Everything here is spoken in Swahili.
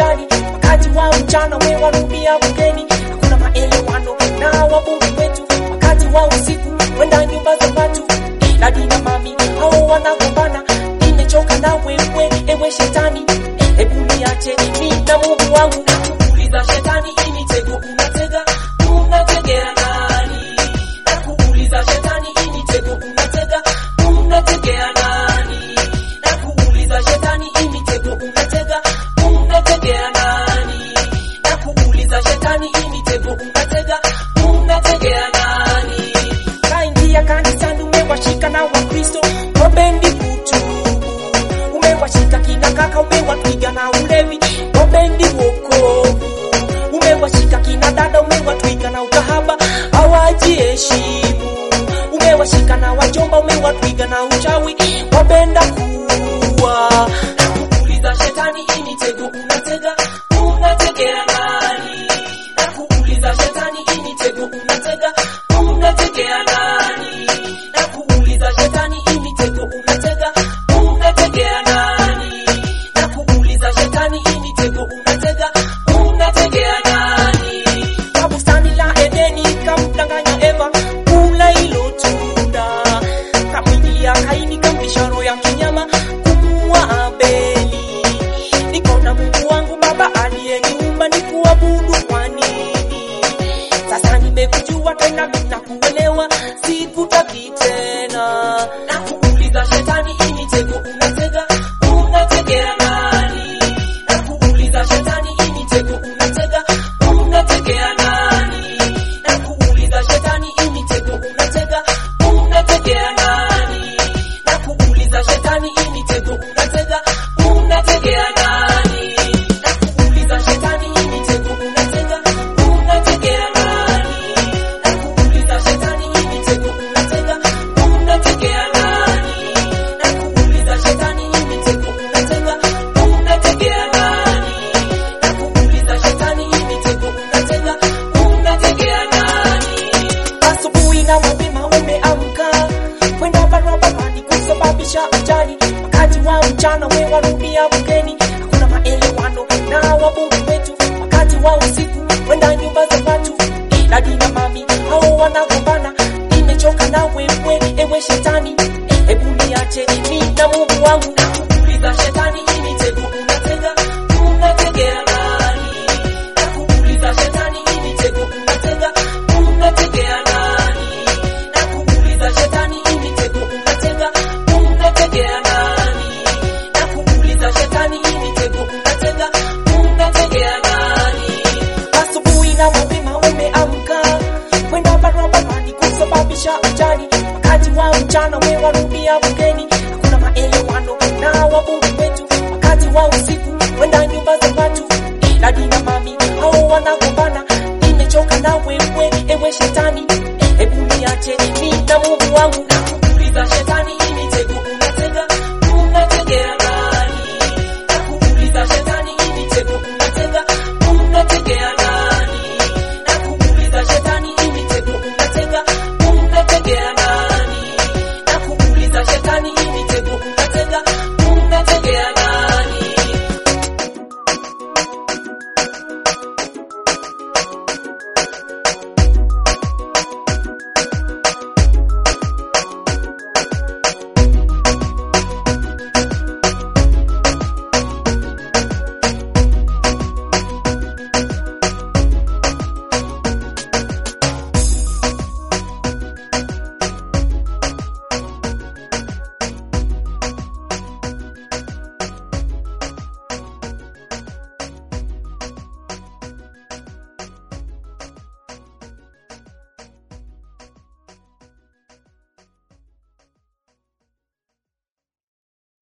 shetani, wakati wa mchana wewarudia bungeni, hakuna maelewano na wabunge wetu, wakati wa usiku wenda nyumba za watu, ila dina mami hao wanagombana, nimechoka na wewe ewe shetani, hebu niache mimi na Mungu wangu, nakuuliza shetani, hii mitego unatega unategea nani? Nakuuliza shetani, hii mitego unatega unategea nani? Nakuuliza shetani, hii mitego unatega unategea nani? Nakuuliza shetani, hii mitego unatega unategea nani? Kaingia kanisani umewashika na Wakristo wapendi kutubu, umewashika kina kaka umewatwiga na ulevi wapendi wokovu, umewashika kina dada umewatwiga na ukahaba hawajiheshimu, umewashika na wajomba umewatwiga na uchawi wapenda kuwa. Nakuuliza shetani, hii mitego unatega unategea nani? Nakuuliza shetani, hii mitego unatega unategea nani? Nakuuliza shetani, hii mitego unatega unategea nani? Nakuuliza shetani, hii mitego unatega unategea nani? Kwa bustani la Edeni kamdanganya Eva kula hilo tunda, kamwingilia Kaini kamvisha roho ya kinyama kumuua Abeli. Niko na Mungu wangu Baba aliyeniumba nikuabudu kwa nini? Sasa nimekujua tena na kuelewa, sikutaki tena. Nakuuliza shetani, hii mitego unatega unategea nani? Nakuuliza shetani, hii mitego unatega unategea nani? Nakuuliza shetani, hii mitego unatega unategea nani? Nakuuliza shetani, hii mitego unatega unategea nani? Nakuuliza shetani, hii mitego unatega unategea nani? Nakuuliza shetani, hii mitego unatega unategea nani? Nakuuliza shetani, hii mitego unatega unategea nani? Nakuuliza shetani, hii mitego unatega unategea nani? Asubuhi na mapema umeamka kwenda barabarani kusababisha ajali, wakati wa mchana we warudia bungeni, hakuna maelewano na wabunge wetu, wakati wa usiku wenda nyumba za watu, ila dina mami hao wanagombana, nimechoka na wewe ewe shetani, hebu niache mimi na Mungu wangu, nakuuliza shetani, hii mitego unatega unategea nani? Nakuuliza shetani, hii mitego unatega unategea nani? Nakuuliza shetani, hii mitego unatega unategea nani? Nakuuliza shetani, hii mitego unatega unategea nani? Asubuhi na mapema umeamka kwenda barabarani kusababisha ajali, wakati wa mchana we waru